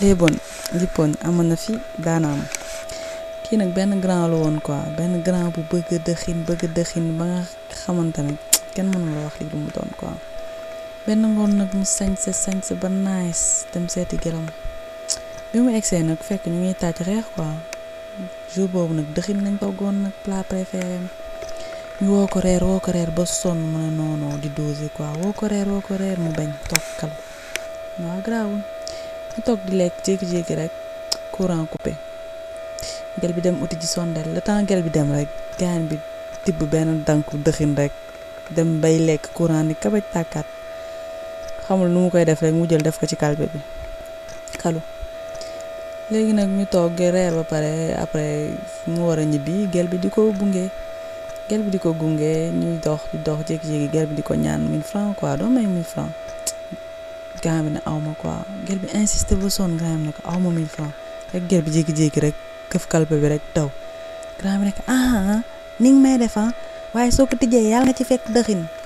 léeboon lippoon amoon na fi daana am kii nag benn grand la woon quoi benn grand bu bëgg dëxin bëgg dëxin ba nga xamante ne kenn mënu la wax li lu mu doon quoi benn ngoon nag mu sañse sañse ba nice dem seeti gelam bi mu egsee nag fekk ñu ngi tàcc reex quoi jour boobu nag dëxin lañ toggoon nag plat préféré ñu woo ko reer woo ko reer ba sonn mu ne non non di doser quoi woo ko reer woo ko reer mu bañ tokkal waaw garaawul ñu toog di lekk jékki-jékki rek courant coupé gel bi dem uti ci sondel le temps gel bi dem rek gaan bi tibb benn danku dëxin rek dem bay lekk courant ni kabaj tàkkaat xamul nu mu koy def rek mu jël def ko ci kalbe bi xalu léegi nag ñu toog reer ba pare après mu war a ñibbi gel bi di ko gunge gel bi di ko gunge ñuy dox di dox jékki-jékki gel bi di ko ñaan 1000 francs quoi doo may 1000 francs grand bi ne aw ma quoi gel bi insisté ba sonn grand bi ne ko aw ma 1000 francs rek gel bi jékki-jékki rek këf kalpe bi rek daw grand bi ne ko ah ni nga may def waaye soo ko tijjee yàlla nga ci fekk dëxin